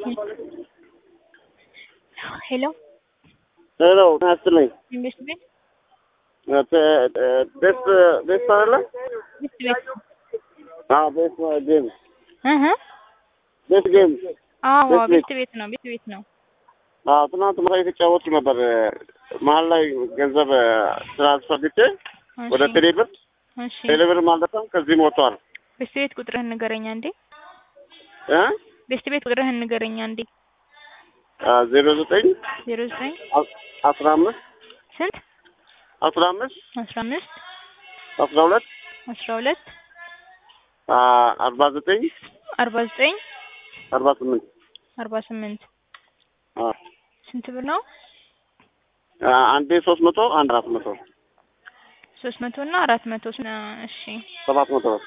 ሄሎ ሄሎ ጤና ይስጥልኝ። ኢንቨስት ቤት ቤት ቤት አይደለ? ቤት ቤት አዎ ቤት ጌም እህ ቤት ጌም አዎ ቤት ቤት ቤት ነው ቤት ቤት ነው። አዎ ትናንት ማታ የተጫወቱ ነበር። መሀል ላይ ገንዘብ ትራንስፈር ግቼ ወደ እሺ ቴሌብር እሺ ቴሌብር ማለትም ከዚህም ወጥቷል ቤት ቤት ቁጥርህን ንገረኛ እንዴ እ ቤት ቤት ቁጥርህን ንገረኛ እንዴ ዜሮ ዘጠኝ ዜሮ ዘጠኝ አስራ አምስት ስንት አስራ አምስት አስራ አምስት አስራ ሁለት አስራ ሁለት አርባ ዘጠኝ አርባ ዘጠኝ አርባ ስምንት አርባ ስምንት አዎ ስንት ብር ነው? አንዴ ሶስት መቶ አንድ አራት መቶ ሶስት መቶ እና አራት መቶ እሺ ሰባት መቶ ብር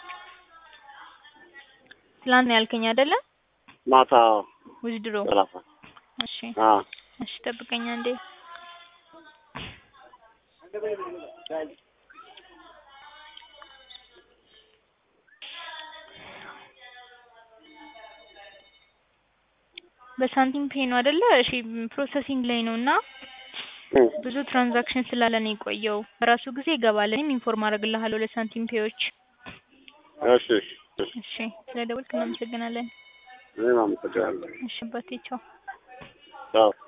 ትላንት ነው ያልከኝ አይደለ? ማታ ውዝድሮ ሰላሳ እሺ አዎ እሺ ጠብቀኛ እንዴ በሳንቲም ፔ ነው አይደለ? እሺ ፕሮሰሲንግ ላይ ነው እና እ ብዙ ትራንዛክሽን ስላለ ነው የቆየው። በራሱ ጊዜ ይገባል። እኔም ኢንፎርም አደርግልሃለሁ ለሳንቲም ፔዎች። እሺ እሺ እሺ እሺ ስለደወልክ እናመሰግናለን። እኔም አመሰግናለሁ እሺ አባቴ ቻው። ቻው